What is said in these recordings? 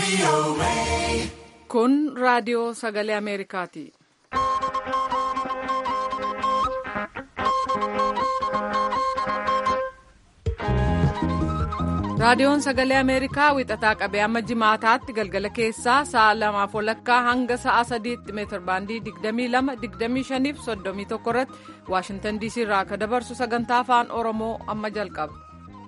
Kun raadiyoo sagalee Ameerikaati. Raadiyoon sagalee Ameerikaa wixataa qabee amma jimaataatti galgala keessaa sa'a lamaaf walakkaa hanga sa'a sadiitti meetir baandii 22, 25 fi 31 irratti Waashintan DC irraa akka dabarsu sagantaa afaan Oromoo amma jalqaba.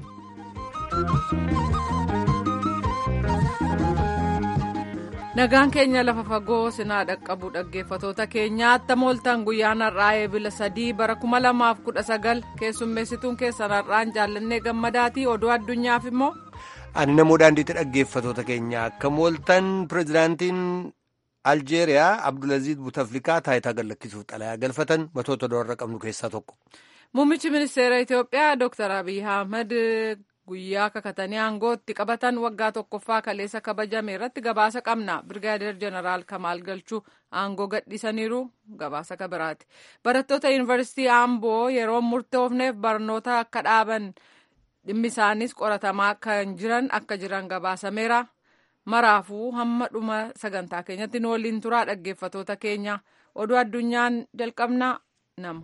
Nagaan keenya lafa fagoo sinaa dhaqqabu dhaggeeffatoota keenya attam ooltan guyyaan har'aa eebila sadii bara 2019 keessummeessituun keessan har'aan jaallannee gammadaatii oduu addunyaaf immoo. Ani namoo daandiitti dhaggeeffatoota keenya akkam ooltan pirezidaantiin Aljeeriyaa Abdulaziz Butaflikaa taayitaa gallakkisuuf xalayaa galfatan matoota doorra qabnu keessaa tokko. Muummichi ministeera Itoophiyaa Dr. Abiy Ahmed guyyaa kakatanii aangootti qabatan waggaa tokkoffaa kaleessa kabajame irratti gabaasa qabna birgaadeer jeneraal kamaal galchuu aangoo gadhiisaniiru gabaasa kabiraati barattoota yuunivarsiitii aamboo yeroo murtoofneef barnoota akka dhaaban dhimmi isaanis qoratamaa kan jiran akka jiran gabaasameera maraafuu hamma dhuma sagantaa keenyatti nu waliin turaa dhaggeeffatoota keenya oduu addunyaan jalqabna nama.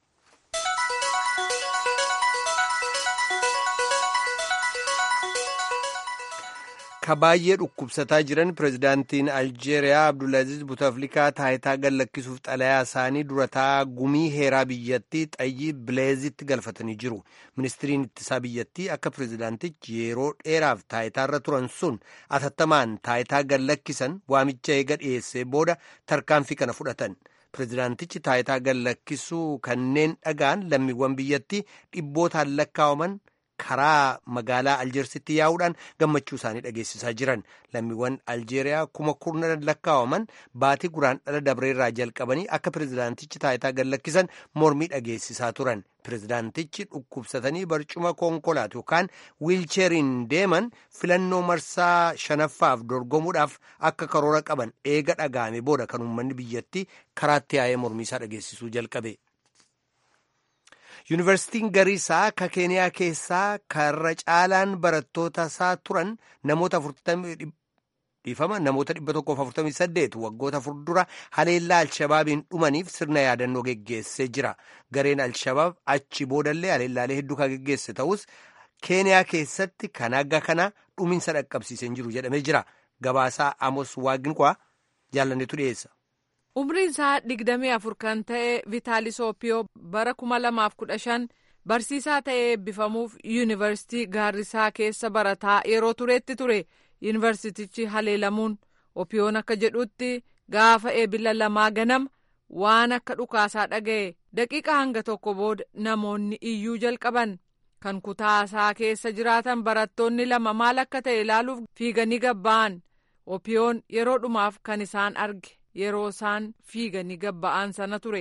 Ka baay'ee dhukkubsataa jiran pirezidaantiin Aljeeriyaa Abdulaziz Butaflikaa taayitaa gallakkisuuf xalayaa isaanii durataa gumii heeraa biyyattii xayyii bileezitti galfatanii jiru. Ministiriin ittisaa biyyattii akka pirezidaantichi yeroo dheeraaf taayitaarra turan sun atattamaan taayitaa gallakkisan waamicha eega dhiyeessee booda tarkaanfii kana fudhatan. Pirezidaantichi taayitaa gallakkisuu kanneen dhagaan lammiiwwan biyyattii dhibbootaan lakkaawaman. karaa magaalaa aljeersitti yaa'uudhaan gammachuu isaanii dhageessisaa jiran lammiiwwan aljeeriyaa kuma kurnan lakkaawaman baatii guraan dhala dabreerraa jalqabanii akka pirezidaantichi taayitaa gallakkisan mormii dhageessisaa turan pirezidaantichi dhukkubsatanii barcuma konkolaatu yookaan wiilcheeriin deeman filannoo marsaa shanaffaaf dorgomuudhaaf akka karoora qaban eega dhaga'ame booda kan uummanni biyyattii karaatti yaa'ee mormii isaa dhageessisuu jalqabe. yuunivarsiitiin gariisaa ka keeniyaa keessaa karra caalaan barattoota isaa turan namoota dhiifama namoota 148 waggoota furdura haleellaa alshabaabiin dhumaniif sirna yaadannoo geggeessee jira gareen alshabaab achi boodallee haleellaalee hedduu kan geggeesse ta'us keeniyaa keessatti kan akka kana dhuminsa dhaqqabsiisee jiru jedhamee jira gabaasaa amos waaqinqaa jaalannetu dhiyeessa. umriin isaa digdamii afur kan ta'e vitaalisoopiyoo bara kuma lamaaf kudha shan barsiisaa ta'ee eebbifamuuf yuunivarsiitii gaarrisaa keessa barataa yeroo tureetti ture yuunivarsiitichi haleelamuun opiyoon akka jedhutti gaafa eebila lamaa ganama waan akka dhukaasaa dhaga'e daqiiqa hanga tokko booda namoonni iyyuu jalqaban kan kutaasaa keessa jiraatan barattoonni lama maal akka ta'e ilaaluuf fiiganii gabba'an opiyoon yeroo dhumaaf kan isaan arge. yeroo isaan fiiganii gabba'an sana ture.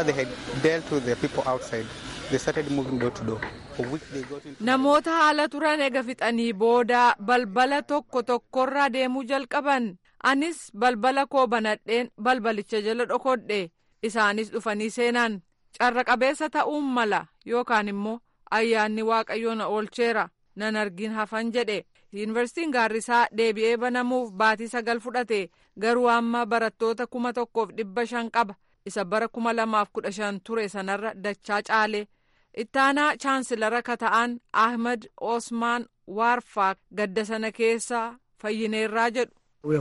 namoota haala turan ega fixanii booda balbala tokko tokkorraa deemuu jalqaban anis balbala koo banadheen balbalicha jala dhokodhe isaanis dhufanii seenan carra qabeessa ta'uun mala yookaan immoo ayyaanni waaqayyoo na oolcheera nan argin hafan jedhe. yuunivarsiitiin gaarrisaa deebi'ee banamuuf baatii sagal fudhate garuu amma barattoota kuma tokkoof dhibba shan qaba isa bara kuma lamaaf kudha shan ture sanarra dachaa caale ittaanaa chaansilara ka ta'an ahmed osmaan waarfaa gadda sana keessa fayyineerraa jedhu.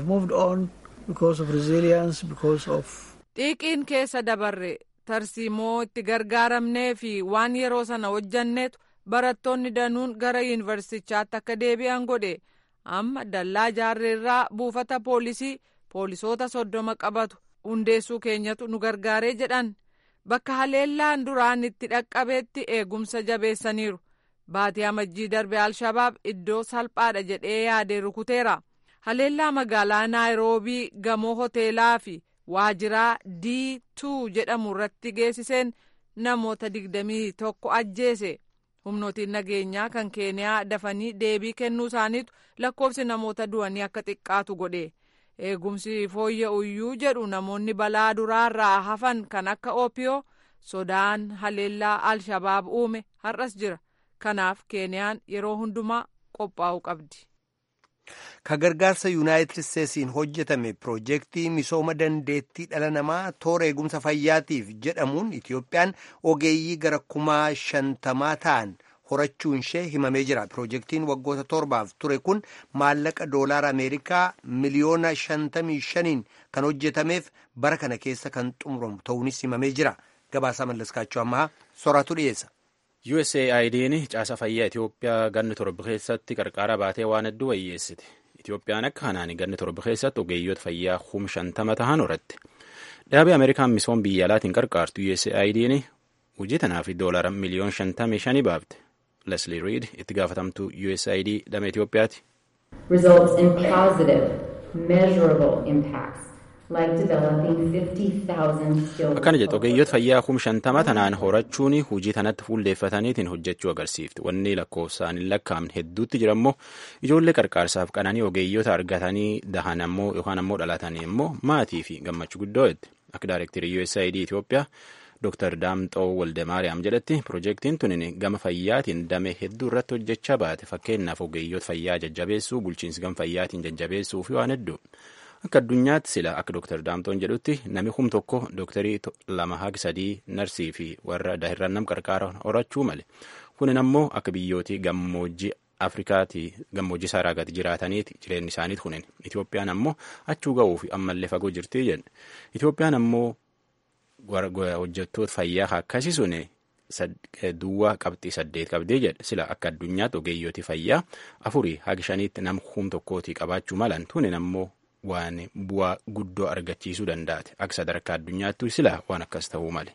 xiiqiin keessa dabarre tarsiimoo itti gargaaramnee fi waan yeroo sana hojjanneetu. barattoonni danuun gara yuunivarsiitichaatti akka deebi'an godhe amma dallaa jaarreerraa buufata poolisii poolisoota soddoma qabatu hundeessuu keenyatu nu gargaaree jedhan bakka haleellaan duraan itti dhaqqabeetti eegumsa jabeessaniiru baatii amajjii darbe alshabaab iddoo salphaadha jedhee yaadee rukuteera haleellaa magaalaa naayiroobii gamoo hoteelaa fi waajiraa d2 jedhamu irratti geessiseen namoota digdamii tokko ajjeese. humnootiin nageenyaa kan keeniyaa dafanii deebii kennuu isaaniitu lakkoofsi namoota du'anii akka xiqqaatu godhe eegumsi fooyya'uyyuu jedhu namoonni balaa duraarraa hafan kan akka oopiyoo sodaan haleellaa alshabaab uume har'as jira kanaaf keeniyaan yeroo hundumaa qophaa'uu qabdi. ka gargaarsa yuunaayitid isteetsiin hojjetame piroojeektii misooma dandeettii dhala namaa toora eegumsa fayyaatiif jedhamuun itiyoophiyaan ogeeyyii gara kumaa shantamaa ta'an horachuun ishee himamee jira piroojeektiin waggoota torbaaf ture kun maallaqa doolaara ameerikaa miliyoona shantamii shaniin kan hojjetameef bara kana keessa kan xumuramu ta'uunis himamee jira gabaasaa mallaskaachuu ammaa soraatu dhiyeessa. USAID'n caasa fayyaa Itiyoophiyaa ganni torba keessatti qarqara baatee waan hedduu wayyeessite. Itiyoophiyaan akka kanaan ganni torba keessatti ogeeyyoota fayyaa kum shantama tahan horatte. Dhaabbii Ameerikaan misooma biyya alaatiin qarqaartu USAID'n hojii tanaaf doolaara miliyoon shantamii shanii baafte. Leslie Reed itti gaafatamtuu USAID dhama Itiyoophiyaati. Results in positive, measurable impacts. Like developing 50,000 skilled Akkana jedhu ogeeyyoota fayyaa kum shantama tanaan horachuun hojii tanatti fuulleeffataniitiin hojjechuu agarsiifti. Wanni lakkoofsaan hin lakkaa'amne hedduutti jira immoo ijoollee qarqaarsaaf qananii ogeeyyoota argatanii dahan ammoo yookaan ammoo dhalatanii immoo maatii fi gammachuu guddoo jedhe. Akka daayirektirii USAID Itiyoophiyaa Dr. Daamxoo Waldemaariyaam jedhetti piroojeektiin tunin gama fayyaatiin damee hedduu irratti hojjechaa baate fakkeenyaaf ogeeyyoota fayyaa jajjabeessuu bulchiinsi gama fayyaatiin jajjabeessuu fi waan hedduu. Akka addunyaatti sila akka Dr. Daamtoon jedhutti nami kum tokko dooktarii lama haga sadii narsii fi warra daahirran nam qarqaara horachuu male. Kunin ammoo akka biyyootii gammoojjii Afrikaati gammoojjii saaraagaati jiraataniiti jireenyi isaaniiti kunin. Itoophiyaan ammoo achuu ga'uu fi ammallee fagoo jirti jedhe. Itoophiyaan ammoo hojjettoota fayyaa akkasii sun duwwaa qabxii saddeet qabdee jedhe sila akka addunyaatti ogeeyyooti fayyaa afurii haga shaniitti nama kum tokkootii qabaachuu malan tunin ammoo waan bu'aa guddoo argachiisuu danda'ate akka sadarkaa addunyaattu sila waan akkas ta'uu male.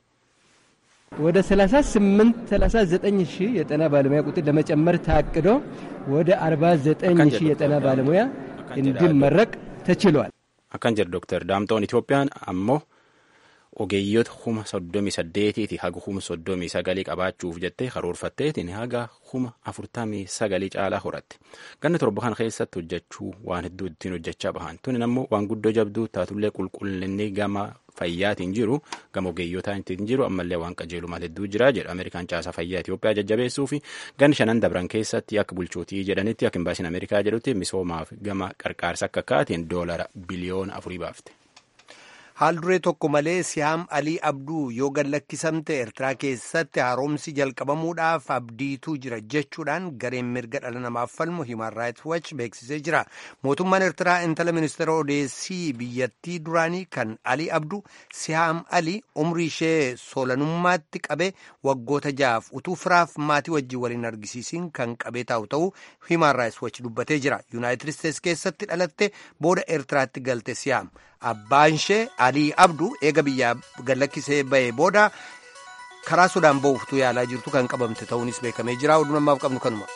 ወደ 38 39 ሺህ የጤና ባለሙያ ቁጥር ለመጨመር ታቅዶ ወደ 49 ሺህ የጤና ባለሙያ እንዲመረቅ ተችሏል። akkan jedhu Dr. Daamtoon Itoophiyaan ammoo ogeeyyoota kuma soddomii saddeetiiti haga kuma soddomii sagalii qabaachuuf jettee karoorfatteetiin haga kuma afurtamii sagalii caalaa horatte ganna torba kana keessatti hojjechuu waan hedduu ittiin hojjechaa bahan tunin ammoo waan guddoo jabduu taatullee qulqullinni gama fayyaatiin jiru gama ogeeyyotaan ittiin jiru ammallee waan qajeelu maal hedduu jira jedha ameerikaan caasaa fayyaa Itoophiyaa jajjabeessuu fi ganni shanan dabran keessatti akka bulchootii jedhanitti akka imbaasiin ameerikaa jedhutti misoomaaf gama qarqaarsa akka kaatiin doolara biliyoona afurii baafte. haal duree tokko malee siyaam alii abduu yoo gallakkisamte eertiraa keessatti haaromsi jalqabamuudhaaf abdiituu jira jechuudhaan gareen mirga dhala namaaf falmu himan raayit wach beeksisee jira mootummaan eertiraa intala ministeera odeessii biyyattii duraanii kan alii abduu siyaam alii umrii ishee soolanummaatti qabee waggoota ja'aaf utuu firaaf maatii wajjin waliin argisiisiin kan qabee taa'u ta'uu himan raayit wach dubbatee jira yuunaayitid isteets keessatti dhalatte booda eertiraatti galte siyaam abbaan ishee alii abduu eega biyyaa gallakkisee ba'ee booda karaa sudaan ba'uuftuu yaalaa jirtu kan qabamte ta'uunis beekamee jira oduu namaaf qabnu kanuma.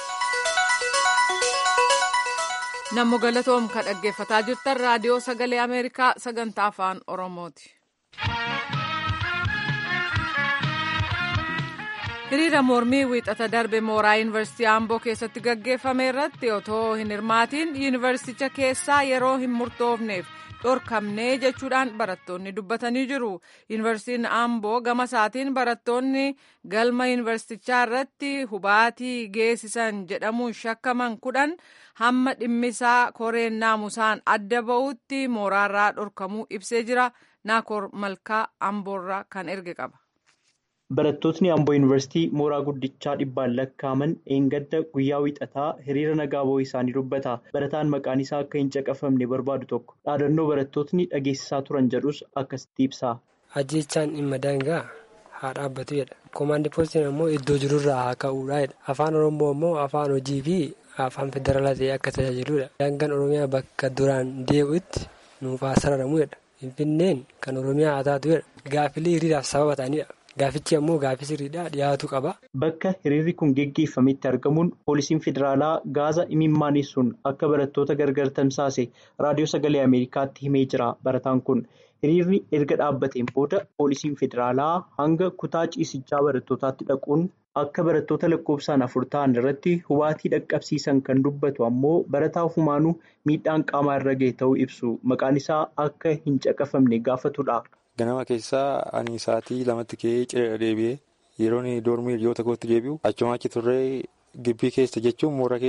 nammo galatoom ka dhaggeeffataa jirtan raadiyoo sagalee ameerikaa sagantaa afaan oromooti. hiriira mormii wiixata darbe mooraa yuunivarsiitii aamboo keessatti gaggeeffame irratti otoo hin hirmaatiin yuunivarsiiticha keessaa yeroo hin murtoofneef dhorkamnee jechuudhaan barattoonni dubbatanii jiru yuunivarsiitiin aamboo gama isaatiin barattoonni galma yuunivarsiitichaa irratti hubaatii geessisan jedhamuun shakkaman kudhan hamma dhimmisaa koreen naamusaan adda ba'utti mooraarraa dhorkamuu ibsee jira naakoor malkaa amboorraa kan erge qaba. Barattootni Amboo Yuunivarsiitii mooraa guddichaa dhibbaan lakkaaman eengadda guyyaa wiixataa hiriira nagaa ba'uu isaanii dubbata. Barataan maqaan isaa akka hin caqafamne barbaadu tokko dhaadannoo barattootni dhageessisaa turan jedhus akkasitti ibsa. Ajjechaan dhimma daangaa haa dhaabbatu jedha. Koomaandii poostiin ammoo iddoo jirurraa haa ka'uudha jedha. Afaan Oromoo ammoo afaan hojii fi afaan federaalaa ta'ee akka tajaajiludha. Daangaan Oromiyaa bakka duraan deebi'utti nuuf haa sararamu jedha. Finfinneen kan Oromiyaa haa taatu jedha. Gaaffilee hiriiraaf sababa ta'anidha. Gaafichi ammoo gaaffii sirriidhaa dhiyaatu qaba. Bakka hiriirri kun geggeeffametti argamuun poolisiin federaalaa gaaza imimmaaniisuun akka barattoota gargar tamsaase raadiyoo sagalee Ameerikaatti himee jira. Barataan kun hiriirri erga dhaabbateen booda poolisiin federaalaa hanga kutaa ciisichaa barattootaatti dhaquun akka barattoota lakkoofsaan afur ta'an irratti hubaatii dhaqqabsiisan kan dubbatu ammoo barataa ofumaanuu miidhaan qaamaa irra gahe ta'uu ibsu. Maqaan isaa akka hin caqafamne gaafatudha. Ganama keessaa ani sa'aatii lamatti ka'ee ciree deebi'ee yeroon doormii hiriyoota kootti deebi'u achuma achi turree gibbii keessa jechuun mooraa keessa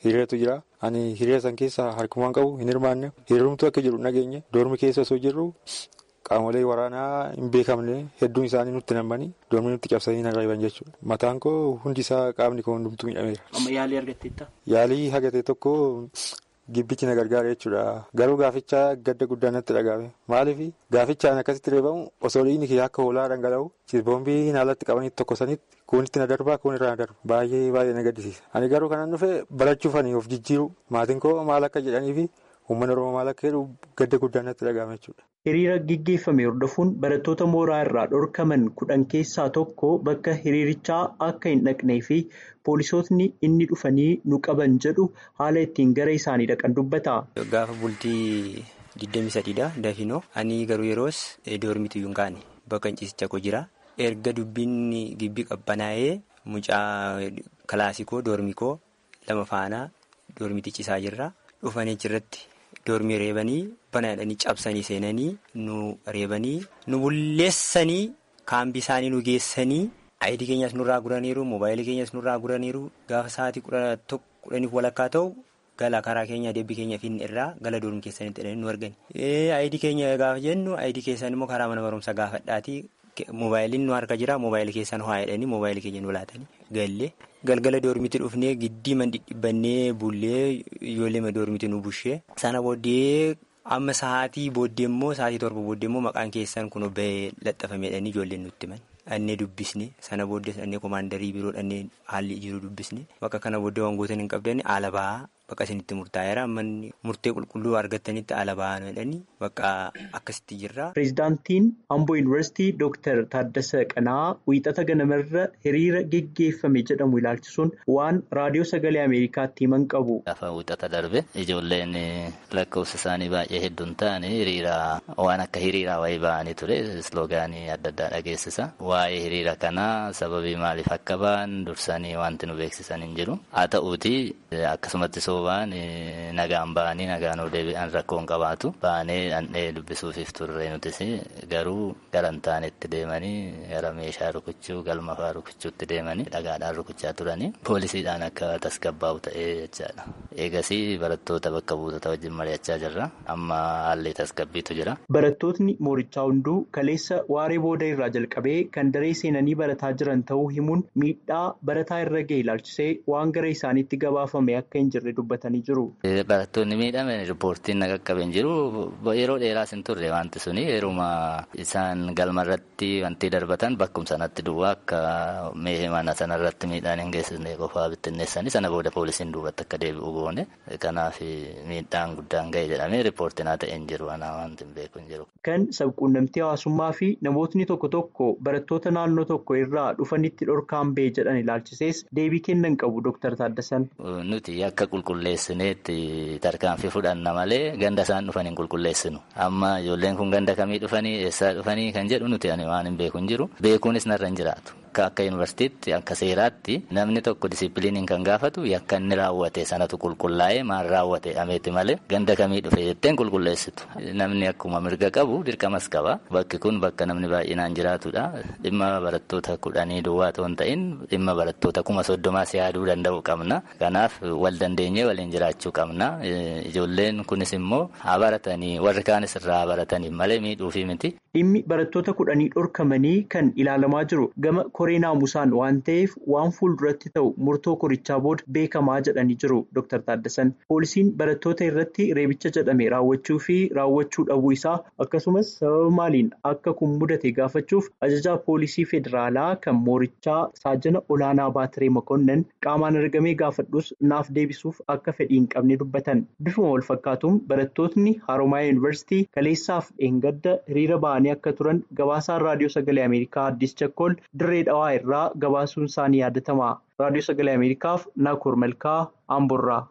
hiriiratu jira. Ani hiriira san keessa harkumaan qabu hin hirmaanne hiriirumtu akka jiru nageenye doormi keessa osoo jirru qaamolee waraanaa hin beekamne hedduun isaanii nutti nammanii doormi nutti cabsanii na reeban jechuudha. Mataan koo hundi isaa qaamni koo hundumtuu miidhameera. Amma yaalii argatteetta? Yaalii hagate tokko gibbichi na gargaara jechuudha. Garuu gaafichaa gadda guddaa natti dhagahame. Maaliif gaafichaan akkasitti reebamu osoo dhiigni kiyya akka hoolaa dhangala'u boombii naalatti qabanii tokkosanitti kuunitti na darbaa kuun irraa na darba. Baay'ee baay'ee na gaddisiisa. Ani garuu kanan dhufe barachuuf ani of jijjiiru maatiin koo maal akka jedhanii fi uummanni oromoo maal akka jedhu gadda guddaa natti dhagahame jechuudha. Hiriira gaggeeffame hordofuun barattoota mooraa irraa dhorkaman kudhan keessaa tokko bakka hiriirichaa akka hin dhaqnee fi poolisootni inni dhufanii nu qaban jedhu haala ittiin gara isaanii dhaqan dubbata. Gaafa bultii 23dha dafinoo ani garuu yeroos doormitu hin kaane bakka ciisicha koo jira erga dubbiin gibbii qabbanaa'ee mucaa kilaasikoo doormikoo lama faanaa doormiti ciisaa jirra dhufanii achirratti. Doormii reebanii banaadhanii cabsanii seenanii nu reebanii nu bulleessanii kaambii isaanii nu geessanii ayidii keenyas nurraa guraniiru moobaayilii keenyas nurraa guraniiru gaafa sa'aatii kudhaniif walakkaa ta'u gala karaa keenya deebbii keenya finne irraa gala doormii keessanitti hidhanii nu argani. Ayidii keenya gaafa jennu ayidii keessan immoo karaa mana barumsaa gaafadhaatii moobaayiliin nu harka jira moobaayilii keessan ho'aa jedhanii moobaayilii keenya nu laatanii gallee. Galgala doormitti dhufnee giddii man dhidhibbannee bullee ijoollee doormitti nu bushee sana booddee amma sa'aatii booddee immoo sa'aatii torba booddee immoo maqaan keessan kun bahee laxafameedhaan ijoolleen nutti himan. Dhannee dubbisne sana booddee dhannee koomaandarii biroo dhannee haalli jiru dubbisne bakka kana booddee wangoota hin qabdan haala bahaa bakka isinitti murtaa'eera ammanni murtee qulqulluu argattanitti haala bahaa jedhanii bakka akkasitti jirra. Pireezidaantiin Amboo Yuunivarsiitii Dooktar Taaddasa Qanaa wiixata ganamarra hiriira geggeeffame jedhamu ilaalchisuun waan raadiyoo sagalee Ameerikaatti himan qabu. Gaafa wiixata darbe ijoolleen lakkoofsa isaanii baay'ee hedduun ta'anii hiriira waan akka hiriiraa wayii ba'anii ture isloogaanii adda addaa dhageessisa. Waa'ee hiriira kanaa sababii maaliif akka ba'an dursanii wanti nu beeksisan hin jiru. Haa ta'uuti akkasumatti soobaan nagaan ba'anii nagaan deebi'an rakkoon qabaatu. Ba'anii dhandhee dubbisuufiif turre nutis garuu gara hin taanetti deemanii gara meeshaa rukuchuu galma fa'aa rukuchuutti deemanii dhagaadhaan rukuchaa turanii poolisiidhaan akka tasgabbaa'u ta'ee jechaadha. Eegasii barattoota bakka buutota wajjin mari'achaa jirra. Amma haalli tasgabbiitu jira. Barattootni moorichaa hunduu kaleessa waaree booda irraa jalqabee kan daree seenanii barataa jiran ta'uu himuun miidhaa barataa irra ga'e ilaalchisee waan gara isaaniitti gabaafame akka hin jirre dubbatanii jiru. Barattoonni miidhame riippoortiin na qaqqabe hin jiru. Yeroo dheeraas hin turre wanti suni yeruma isaan galma irratti wanti darbatan bakkum sanatti duwwaa akka meeshee mana sanarratti miidhaan hin geessisne qofaa bittinneessanii sana booda poolisiin duubatti akka deebi'u goone kanaaf miidhaan guddaan ga'e jedhamee riippoortiin haa ta'e hin jiru anaa wanti hin beeku hin jiru. Kan sabquunnamtii hawaasummaa fi namootni tokko tokko barattoota naannoo tokko irraa dhufanitti dhorkaan ba'e jedhan ilaalchisees deebii kennan qabu Dr. Taaddasan. Nuti akka qulqulleessineetti tarkaanfii fudhanna malee ganda isaan dhufan hin qulqulleessinu. Amma ijoolleen kun ganda kamii dhufanii eessaa dhufanii kan jedhu nuti ani waan hin beeku hin jiru. Beekuunis narra hin jiraatu. Akka yuunivarsiitiitti akka seeraatti namni tokko disiipiliiniin kan gaafatu yakka inni raawwate sanatu qulqullaa'ee maal raawwate ameeti malee ganda kamii dhufe jetteen qulqulleessitu. Namni akkuma mirga qabu dirqamas qaba. Bakki kun bakka namni baay'inaan jiraatudha. Dhimma barattoota kudhanii duwwaa ta'uu hin ta'in dhimma barattoota kuma soddomaas yaaduu danda'u qabna. Kanaaf wal dandeenyee waliin jiraachuu qabna. Ijoolleen kunis immoo haa baratanii warri kaanis irraa haa baratanii malee miidhuufi miti. Dhimmi barattoota kudhanii dhorkamanii kan ilaalamaa jiru gama koree naamusaan waan ta'eef waan fuulduratti ta'u murtoo korichaa booda beekamaa jedhanii jiru Dr. Taaddasan. Poolisiin barattoota irratti reebicha jedhame raawwachuu fi raawwachuu dhabuu isaa akkasumas sababa maaliin akka kun mudate gaafachuuf ajajaa poolisii federaalaa kan moorichaa saajana olaanaa baatiree makonnan qaamaan argamee gaafadhus naaf deebisuuf akka fedhii hin qabne dubbatan. Bifuma wal fakkaatuun barattootni Haroomayaa Yuunivarsiitii kaleessaaf dheengadda hiriira ba'anii akka turan gabaasaan raadiyoo sagalee Ameerikaa Addis Chakkool dirree dhawaa irraa gabaasuun isaanii yaadatama. Raadiyoo sagalee Ameerikaaf Naakoor Malkaa Amborraa.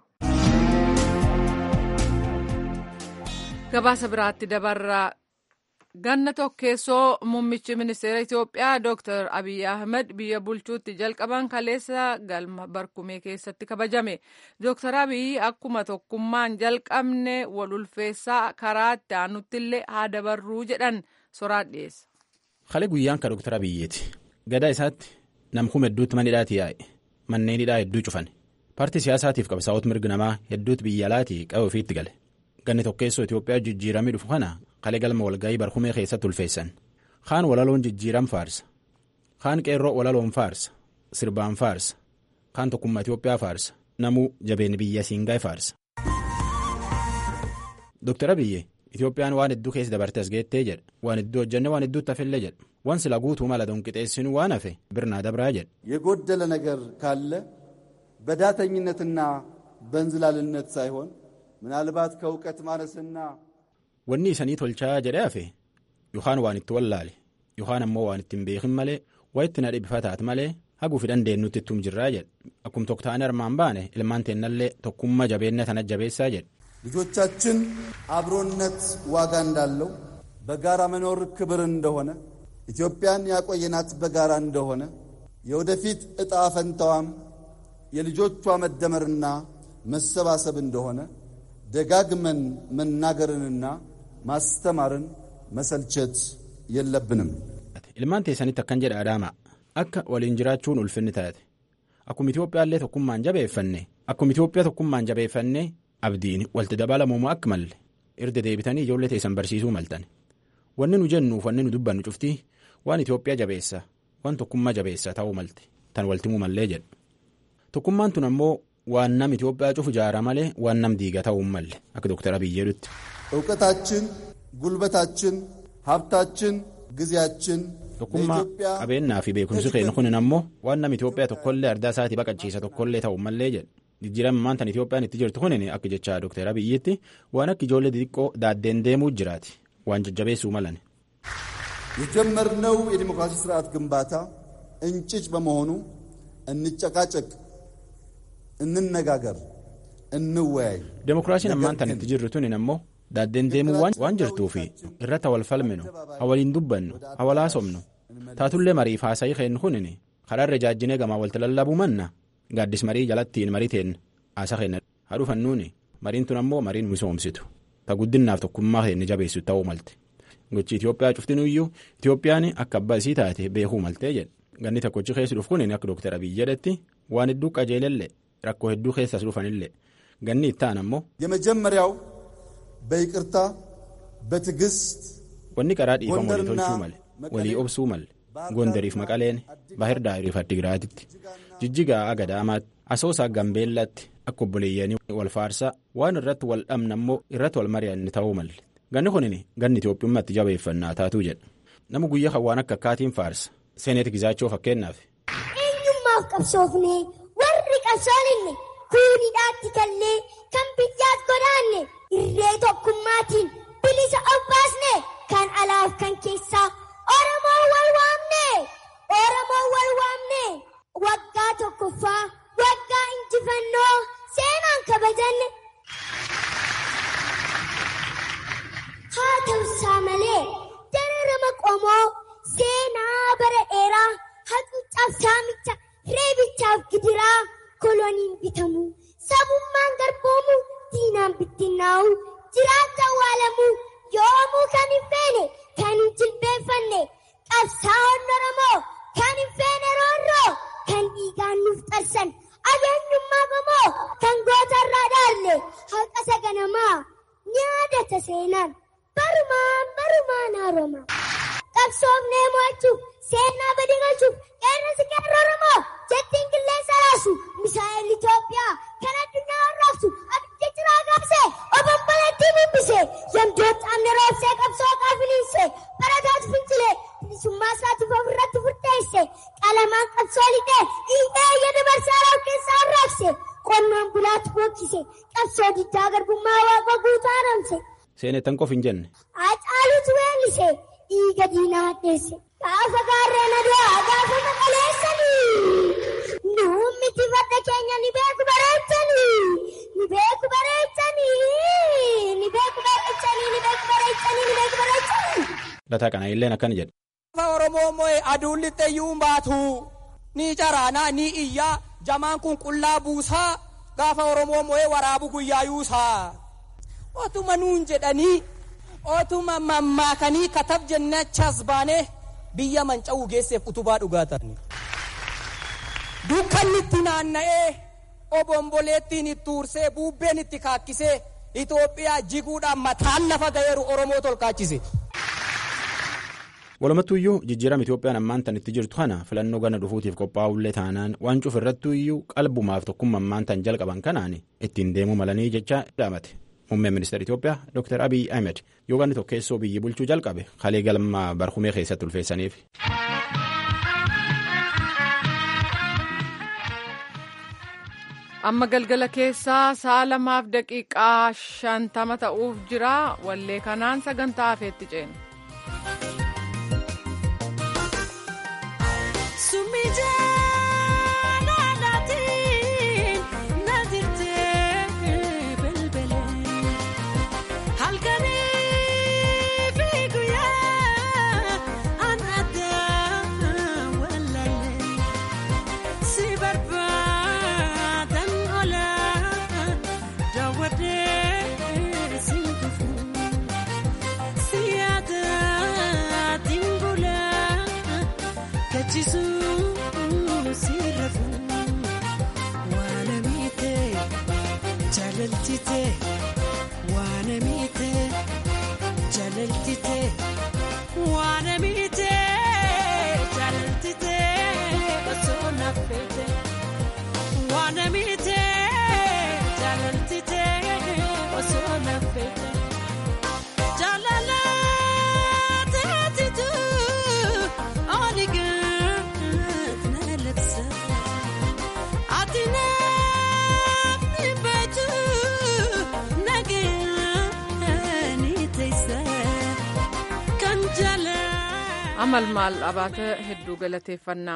Gabaasa biraatti dabarraa. Ganna tokkeessoo muummichi ministeera Itoophiyaa Dr. Abiy Ahmed biyya bulchuutti jalqaban kaleessa galma barkumee keessatti kabajame. Dr. Abiy akkuma tokkummaan jalqabne wal ulfeessaa karaa itti aanutti illee haa dabarruu jedhan soraan dhiyeessa. Kalee guyyaan ka Dr. Abiyyeeti. Gadaa isaatti nam kuma hedduutti mana hidhaati yaa'e. Manneen hidhaa hedduu cufan. paartii siyaasaatiif qabsaa'ota mirga namaa hedduutu biyya alaatii qabu ofiitti gale ganni tokkeessoo itiyoophiyaa jijjiiramee dhufu kana kalee galma walga'ii barhumee keessatti ulfeessan kaan walaloon jijjiiram faarsa kaan qeerroo walaloon faarsa sirbaan faarsa kaan tokkummaa itiyoophiyaa faarsa namuu jabeen biyya siingaa'e faarsa. Dooktar Abiyyi Itiyoophiyaan waan hedduu keessa dabarte as geettee jedha waan hedduu hojjenne waan hedduutti hafillee jedha waan sila guutuu mala donqixeessinu waan hafe birnaa dabraa jedha. የጎደለ ነገር ካለ በዳተኝነትና በእንዝላልነት ሳይሆን ምናልባት ከእውቀት ማነስና Wanni isanii tolchaa jedhee hafe yookaan waan itti wallaale yookaan ammoo waan ittiin beekin malee waa itti na dhibfataat malee haguufi dandeenyutti ittum jirraa jedha akkuma tokko ta'anii armaan baane ilmaan teennallee tokkummaa jabeenya tana jabeessaa jedha. ልጆቻችን አብሮነት ዋጋ እንዳለው በጋራ መኖር ክብር እንደሆነ ኢትዮጵያን ያቆየናት በጋራ እንደሆነ የወደፊት ዕጣ ፈንታዋም የልጆቿ መደመርና መሰባሰብ እንደሆነ ደጋግመን መናገርንና ማስተማርን መሰልቸት የለብንም። Ilmaan teessanitti akkan jedha Adaamaa akka waliin jiraachuun ulfinni taate akkuma Itiyoophiyaallee tokkummaan jabeeffanne akkuma Itoophiyaa tokkummaan jabeeffanne abdiin walitti dabalamuuma akka malle erga deebitanii ijoollee teessan barsiisuu maltan wanni nu jennuuf wanni nu dubbannu cuftii waan Itoophiyaa jabeessa waan tokkummaa jabeessa ta'uu malte tan waltimuu mallee jedhu tokkummaan tun ammoo waan nam Itoophiyaa cufu jaara malee waan nam diiga ta'uu malle akka Dooktar Abiyyi jedhutti. እውቀታችን፣ ጉልበታችን፣ ሀብታችን፣ ጊዜያችን Tokkummaa qabeenyaa fi beekumsi keenya kunin ammoo waan nam Itoophiyaa tokkollee ardaa isaatii baqachiisa tokkollee ta'uu mallee jedha. Jijjiiramaan tan Itoophiyaan itti jirtu kunin akka jecha Dooktar Abiyyitti waan akka ijoollee xixiqqoo daaddeen deemuu jiraati waan jajjabeessuu malan. የጀመርነው የዲሞክራሲ ስርዓት ግንባታ እንጭጭ በመሆኑ እንጨቃጨቅ፣ እንነጋገር፣ እንወያይ። Demokiraasiin ammaan tan itti jirru tunin ammoo daaddeen deemuu waan jirtuufi irratti wal falminu hawaliin dubbannu hawalaasomnu taatullee mariif haasa'ii keennu kunin karaarra jaajjinee gamaa walti lallabuu manna gaaddis marii jalattiin mariteen haasa keenna hadhufannuuni mariin tun ammoo mariin misoomsitu ta guddinnaaf tokkummaa keenya jabeessu ta'uu malte gochi Itoophiyaa cuftinuyyuu Itoophiyaan akka abbaa isii taate beekuu maltee jedhe ganni tokkochi keessa dhufu kunin akka Dooktar Abiyyi jedhetti waan hedduu qajeelellee rakkoo hedduu keessas dhufanillee ganni ittaan ammoo. የመጀመሪያው በይቅርታ በትዕግስት Wanni karaa dhiifama walii tolchuu male walii obsuu male gondariif maqaleen bahir daayiriif addigiraatitti jijjigaa agadaamaatti asoosaa gambeellaatti akka obboleeyyanii wal faarsaa waan irratti wal dhabna ammoo irratti wal mari'anne ta'uu malle ganni kunin ganni Itoophiyaatti jabeeffannaa taatuu jedha nama guyyaa kan waan akka akkaatiin faarsa seeneeti gizaachoo fakkeenyaaf. eenyummaaf qabsoofne warri qabsooninne kuunidhaatti kallee kan biyyaas godaanne irree tokkummaatiin bilisa obbaasne kan alaaf kan keessaa oromoo wal waamne oromoo wal waamne waggaa tokkoffaa waggaa injifannoo seenaan kabajanne. haa ta'usaa malee dararama qomoo seenaa bara dheeraa hacuucaaf saamicha reebichaaf gidiraa koloniin bitamu sabummaan garboomu diinaan bittinnaa'u jiraata awwaalamuu yoomuu kan hin feene kan hin jilbeeffanne qabsaa'onni oromoo kan hin feene roorroo kan dhiigaan nuuf qarsan ageenyummaa qomoo kan gootarraa dhaalle haqa saganamaa nyaadata seenaan barumaan barumaan haaroma qabsoofnee mo'achuuf seenaa badi galchuuf qeerransi qeerroo oromoo jettiin qilleensa raasu misaa'el Itoophiyaa kan addunyaa harraabsu abidda ciraa gaabsee obomboleettii bubbise yamdoo xaamne roobsee qabsoo qaafiniinse barataatu fincilee bilisummaa isaatiif ofirratti furteesse qalamaan qabsoo lixee dhiigaa yada barsaaraa keessaa harraabse qonnaan bulaatu bokkise qabsoo diddaa garbummaa waaqa guutaa haramse. Seeneettan qof hin jenne. Hacaaluutu weellise dhiiga diinaa hadheesse. Gaafa gaarreen aduu gaafa maqaleessanii. Nuummiti farda keenya ni beeku bareechanii. Ni beeku bareechanii. Ni beeku bareechanii. Ni beeku bareechanii. Ni beeku bareechanii. Lataa kana illeen akkana jedhe. Gaafa Oromoo moo'e aduun lixxeeyyuu baatu. Ni caraanaa ni iyyaa jamaan kun qullaa buusaa. Gaafa Oromoo moo'e waraabu guyyaa yuusaa. Otuma nuun jedhanii otuma mammaakanii katab jennachas baanee biyya manca'uu geesseef utubaa dhugaa ta'anii. Dukkanni itti naanna'ee obomboleettiin itti ursee buubbeen itti kaakkisee Itoophiyaa jiguudhaan mataan lafa ga'eeru Oromoo tolkaachise. walumattuuyyuu jijjiirama Itoophiyaan ammaan tan itti jirtu kana filannoo gana dhufuutiif qophaa'ullee taanaan waan cuuf irrattuuyyuu qalbumaaf tokkummaa ammaan tan jalqaban kanaan ittiin deemuu malanii jecha dhaamate. Muummeen ministeera Itoophiyaa Dr. Abiy Ahmed yoo ganni tokkeessoo biyyi bulchuu jalqabe kalee galma barhumee keessatti ulfeessaniif. amma galgala keessaa sa'a lamaaf daqiiqaa shantama ta'uuf jira wallee kanaan sagantaa hafeetti ceena. amal maal abaata hedduu galateeffannaa.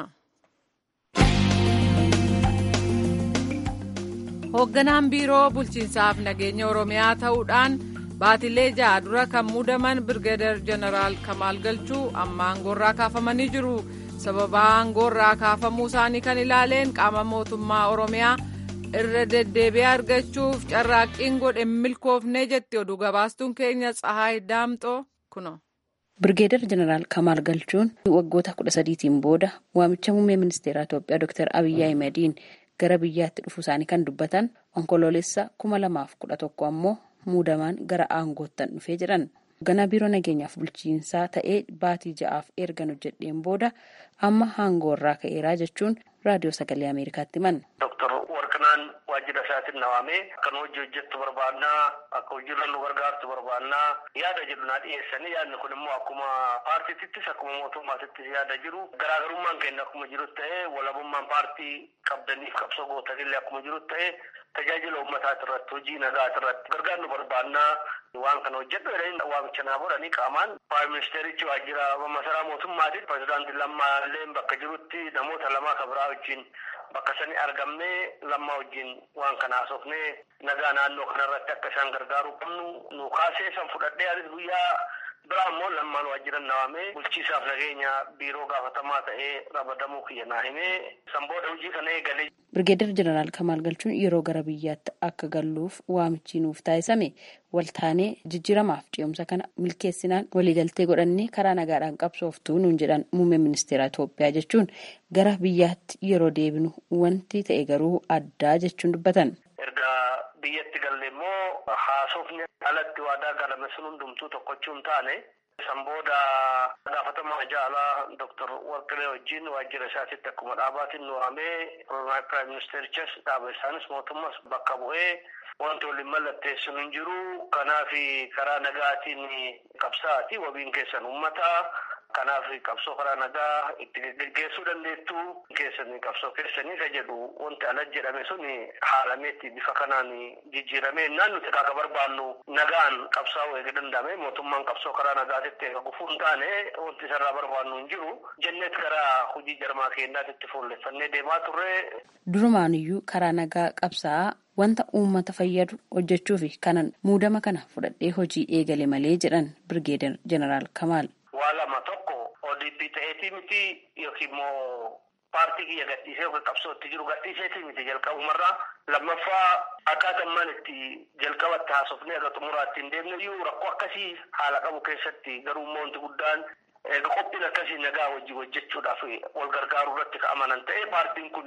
hoogganaan biiroo bulchiinsaaf nageenya oromiyaa ta'uudhaan baatilee ja'a dura kan muudaman birgeedar jeneraal kamaal galchuu amma aangoorraa kaafamanii jiru sababa aangoorraa kaafamuu isaanii kan ilaaleen qaama mootummaa oromiyaa irra deddeebi'ee argachuuf carraaqqiin godhe milkoofnee jetti oduu gabaastuun keenya tsahaay daamxoo kuno. Birgeedar Jeneraal Kamaal Galchuun waggoota kudha sadiitiin booda waamicha muummee ministeeraa Itoophiyaa Dr. Abiyyi Ahimadiin gara biyyaatti dhufuu isaanii kan dubbatan onkoloolessa kuma lamaaf kudha tokko ammoo muudamaan gara aangoottan dhufee jedhan. Hoogganaa biiroo nageenyaaf bulchiinsaa ta'ee baatii ja'aaf ergan hojjedheen booda amma aangoorraa ka'eeraa jechuun raadiyoo sagalee Ameerikaatti himan. Doktor Warqinaan waajjira isaatiin nawaamee akka hojii hojjettu barbaannaa akka hojiirra nu gargaartu barbaannaa yaada jedhu naa dhiyeessanii yaadni kun immoo akkuma paartiittis akkuma mootummaatittis yaada jiru garaagarummaan keenya akkuma jirutti ta'ee walabummaan paartii qabdaniif qabsoo gootanillee akkuma jirutti ta'ee tajaajila uummataati irratti hojii nagaati irratti gargaarnu barbaannaa waan kana hojjedhu jedhanii waamicha naa godhanii qaamaan praayim ministeerichi waajjira masaraa mootummaatiin pirezidaantii lammaa illee bakka jirutti namoota lamaa kan biraa wajjin bakka sani argamnee lammaa wajjin waan kana haasofnee nagaa naannoo kanarratti akka isaan gargaaruu qabnu nu kaasee san fudhadhee anis guyyaa biraa immoo lammaan waajjiran nawaamee bulchiisaaf nageenya biiroo gaafatamaa ta'ee rabadamuu kiyya naa himee san booda hojii kana eegalee. Birgeedar Jeneraal Kamaal Galchuun yeroo gara biyyaatti akka galluuf waamichi nuuf taasisame waltaanee jijjiiramaaf ce'umsa kana milkeessinaan waliigaltee godhannee karaa nagaadhaan qabsooftuu nuun jedhan muummee ministeera Itoophiyaa jechuun gara biyyaatti yeroo deebinu wanti ta'e garuu addaa jechuun dubbatan. Erga biyyatti galle immoo haasofni alatti waadaa galame sun hundumtuu tokkochuun taane san booda gaafatamaa jaalaa Dr. Warqilee wajjin waajjira isaatitti akkuma dhaabaatiin nu waamee Piraayim Ministeerichas dhaaba isaanis mootummas bakka bu'ee wanti waliin mallatteessuun hin jiru. Kanaaf karaa nagaatiin qabsaa'aati wabiin keessan uummataa. Kanaaf qabsoo karaa nagaa itti geggeessuu dandeettu keessanii qabsoo keessanii ka jedhu wanti ala jedhame sun haalameetti bifa kanaan jijjiiramee naan nuti akka barbaannu nagaan qabsaa'uu eega danda'ame mootummaan qabsoo karaa nagaatitti eega gufuu hin taane wanti isarraa barbaannu hin jiru jenneet karaa hojii jarmaa keenyaatitti fuulleffannee deemaa turre. Durumaanuyyuu karaa nagaa qabsaa'aa wanta uummata fayyadu hojjechuu fi kanan muudama kana fudhadhee hojii eegale malee jedhan Birgeedar Jeneraal Kamaal. Waa lama tokko ODP ta'eetii miti yookiin immoo paartii kiyya gadhiisee yookiin qabsootti jiru gadhiiseetii miti jalqabumarraa lammaffaa akkaataa maan itti jalqabatti haasofnee aga xumuraatti hin deemne iyyuu rakkoo akkasii haala qabu keessatti garuu immoo wanti guddaan qophiin akkasii nagaa wajjin hojjechuudhaaf wal gargaaruu irratti ka amanan ta'e paartiin kun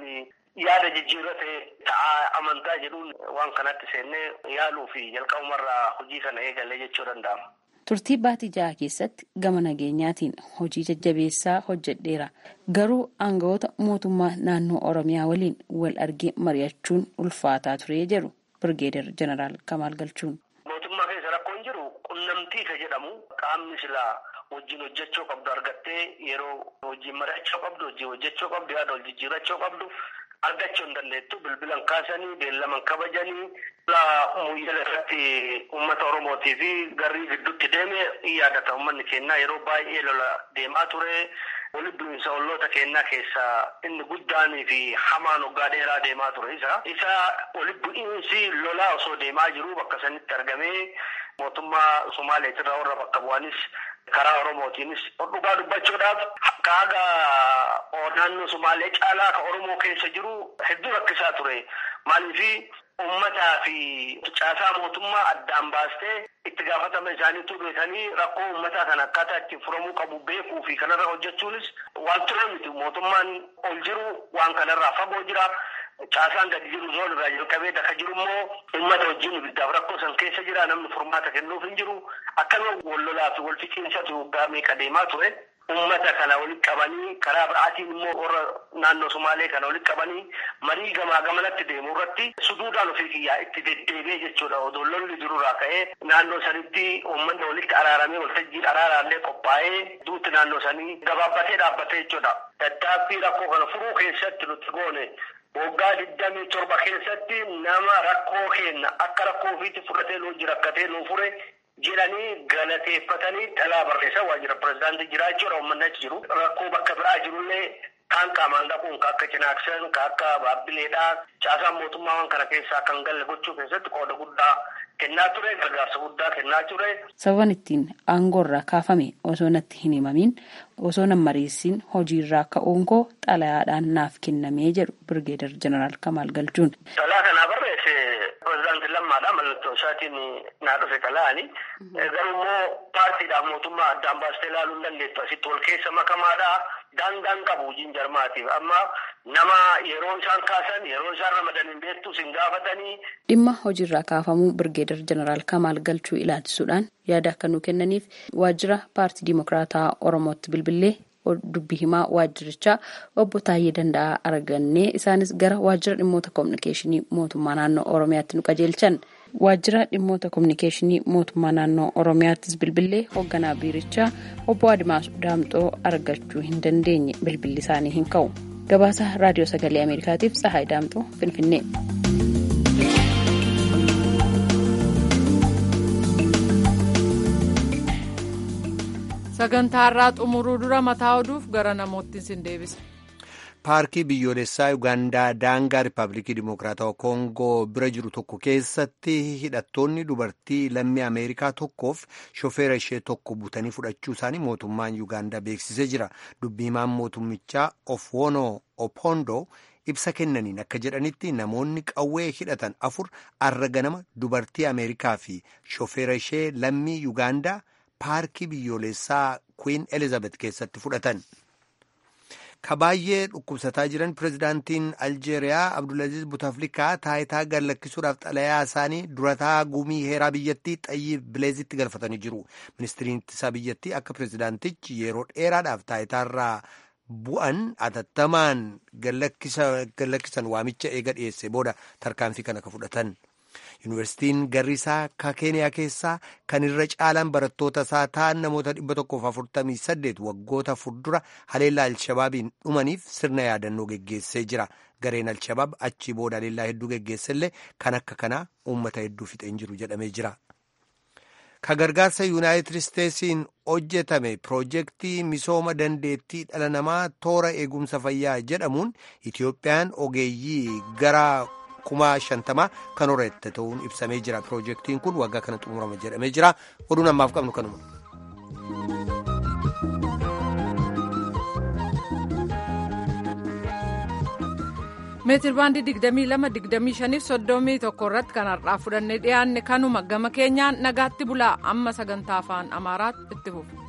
yaada jijjiirratee ta'a amantaa jedhuun waan kanatti seennee yaaluu fi jalqabumarraa hojii kana eegalee jechuu danda'ama. Turtii baatii jaha keessatti gama nageenyaatiin hojii jajjabeessaa hojjedheera. Garuu aangawoota mootummaa naannoo Oromiyaa waliin wal argee mari'achuun ulfaataa ture jedhu Birgeedar Jeneraal Kamaal Galchuun. Mootummaa keessa rakkoon jiru qunnamtii ka jedhamu qaamni silaa wajjin hojjechuu qabdu argattee yeroo wajjin mari'achuu qabdu wajjin hojjechuu qabdu yaada wal jijjiirachuu qabdu argachuu hin dandeettu bilbilan kaasanii beellaman kabajanii muyyala irratti uummata oromootii fi garrii gidduutti deeme yaadata uummanni keenyaa yeroo baay'ee lola deemaa ture walitti bu'iinsa olloota keenyaa keessaa inni guddaanii fi hamaan waggaa dheeraa deemaa ture isa isa walitti bu'iinsi lolaa osoo deemaa jiru bakka sanitti argamee mootummaa somaaleetirraa warra bakka bu'anis karaa oromootiinis dhugaa dubbachuudhaaf kaaga naannoo somaalee caalaa ka oromoo keessa jiru hedduu rakkisaa ture maaliifi ummataa fi caasaa mootummaa addaan baastee itti gaafatama isaaniitu beekanii rakkoo ummataa kana akkaataa ittiin furamuu qabu beekuu fi kanarra hojjechuunis waan ture miti mootummaan ol jiru waan kanarraa fagoo jira. Caasaan gadi jiru zoon irraa jalqabee akka jiru immoo uummata wajjin ibiddaaf rakkoo san keessa jira namni furmaata kennuuf hin jiru akkama wal lolaa fi wal fixiinsatu waggaa meeqa deemaa ture. Uummata kana walitti qabanii karaa biraatiin immoo warra naannoo Sumaalee kana walitti qabanii marii gamaa gamanatti deemu irratti suduudhaan ofii kiyyaa itti deddeebi'ee jechuudha. Odoo lolli jirurraa ka'ee naannoo sanitti uummanni walitti araaramee waltajjiin araaraallee qophaa'ee duutti naannoo sanii gabaabbatee dhaabbatee jechuudha. Tattaaffii rakkoo kana furuu keessatti nuti goone waggaa digdamii torba keessatti nama rakkoo kenna akka rakkoo ofiitti fudhatee nuu jira akkatee nuu fure jedhanii galateeffatanii dhalaa barreessan waajjira pirezidaantii jiraachuudha uummanni achi jiru rakkoo bakka biraa jirullee kaan qaamaan dhaquun ka akka cinaaksan ka akka baabbileedhaa caasaan mootummaa waan kana keessaa kan galle gochuu keessatti qooda guddaa kennaa ture gargaarsa guddaa kennaa ture. Sababan ittiin aangoorraa kaafame osoo natti hin himamin osoo nan mariisin hojiirraa ka'uun koo xalayaadhaan naaf kennamee jedhu Birgeedar Jeneraal Kamaal Galchuun. Xalaa kanaa barreesse pirezidaantii lammaadha mallattoo isaatiin naa dhufe xalaani. Garuu immoo paartiidhaaf mootummaa addaan baastee ilaaluu hin dandeettu asitti wal keessa makamaadha. Daangaan qabu hojiin jarmaatiif amma nama yeroo isaan kaasan yeroo isaan ramadan hin beektu sin gaafatanii. Dhimma hojiirraa kaafamuu Birgeedar Jeneraal Kamaal Galchuu ilaalchisuudhaan yaada akka nu kennaniif waajjira paartii Dimokiraataa Oromootti bilbilee dubbii himaa waajjirichaa obbo Taayyee Danda'aa argannee isaanis gara waajjira dhimmoota kominikeeshinii mootummaa naannoo Oromiyaatti nu qajeelchan. Waajjira dhimmoota kominikeeshinii mootummaa naannoo Oromiyaattis bilbilee hoogganaa biirichaa obbo Adimaas Daamxoo argachuu hin dandeenye bilbilli isaanii hin ka'u. Gabaasa Raadiyoo Sagalee Ameerikaatiif Tsahaay Daamxoo Finfinnee. sagantaarraa xumuruu dura mataa oduuf gara namootti sin deebisa. paarkii biyyoolessaa ugaandaa daangaa riippaabilikii dimokiraatawaa koongoo bira jiru tokko keessatti hidhattoonni dubartii lammii ameerikaa tokkoof shofeera ishee tokko butanii fudhachuu isaanii mootummaan ugaandaa beeksisee jira dubbii himaan mootummichaa ofwoonoo opoondoo ibsa kennaniin akka jedhanitti namoonni qawwee hidhatan afur arra ganama dubartii ameerikaa fi shofeera ishee lammii ugaandaa paarkii biyyoolessaa kwiin elizabeth keessatti fudhatan. ka baay'ee dhukkubsataa jiran pirezidaantiin aljeeriyaa abdulaziz butaflikaa taayitaa gad lakkisuudhaaf xalayaa isaanii durataa gumii heeraa biyyattii xayyib bileezitti galfatanii jiru ministiriin ittisaa biyyattii akka pirezidaantichi yeroo dheeraadhaaf taayitaarraa bu'an atattamaan gad lakkisan waamicha eega dhiyeesse booda tarkaanfii kana ka fudhatan. yuunivarsiitiin garriisaa ka keeniyaa keessaa kan irra caalaan barattoota isaa ta'an namoota 148 waggoota fuuldura haleellaa alshabaabiin dhumaniif sirna yaadannoo geggeessee jira gareen alshabaab achii booda haleellaa hedduu geggeessellee kan akka kanaa uummata hedduu fixeen jiru jedhamee jira. ka gargaarsa yuunaayitid isteetsiin hojjetame piroojeektii misooma dandeettii dhala namaa toora eegumsa fayyaa jedhamuun itiyoophiyaan ogeeyyii gara. kuma shantamaa kan horate ta'uun ibsamee jira piroojeektiin kun waggaa kana xumurama jedhamee jira oduun ammaaf qabnu kanuma. meetir baandii digdamii lama digdamii shaniif soddomii tokko irratti kan har'aa fudhannee dhiyaanne kanuma gama keenyaan nagaatti bulaa amma sagantaa afaan amaaraatti itti fufu.